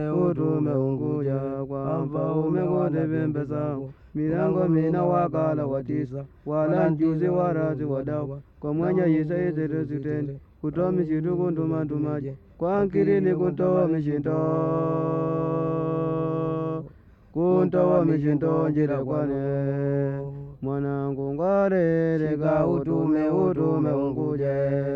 utume unguja kwa mfaume wote pembe zangu milango mina wakala watisa wala njuzi warazi wadawa kwa mwenye yisaizirizitende kutoa mishitu kundumandumaje kwa nkilini kuntoa mishindo kuntoa mishindo njira kwane mwanangu ngwarereka utume utume unguje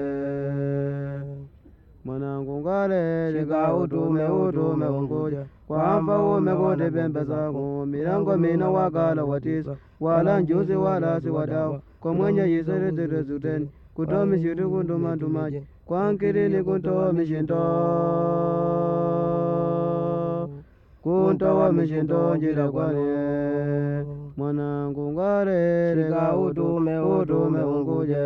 mwanangu ngwarereka utume utume unguja kwa mfaume kote pembe zako milango mina wakala watisa wala njuzi wala si wadawa kwa mwenye yisaizirizitende kutoa mishitu kundumandumaje kwa nkilini kuntoa mishindo kuntoa mishindo njira kwane mwanangu ngwarereka utume utume unguje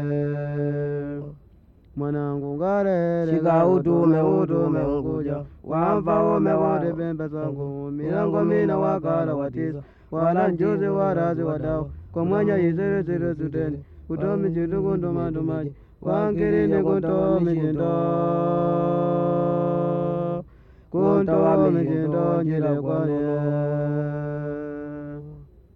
mwanangu ngarere Shika utume, utume unguja wamfaume wote pembe zangu milango mina wakala watisa wala njuzi warazi wadawa kwa mwanya yisirisiri suteni kutomi chitu kundumandumaji wankirini kuntomi chindo kuntomi chindo njira kwane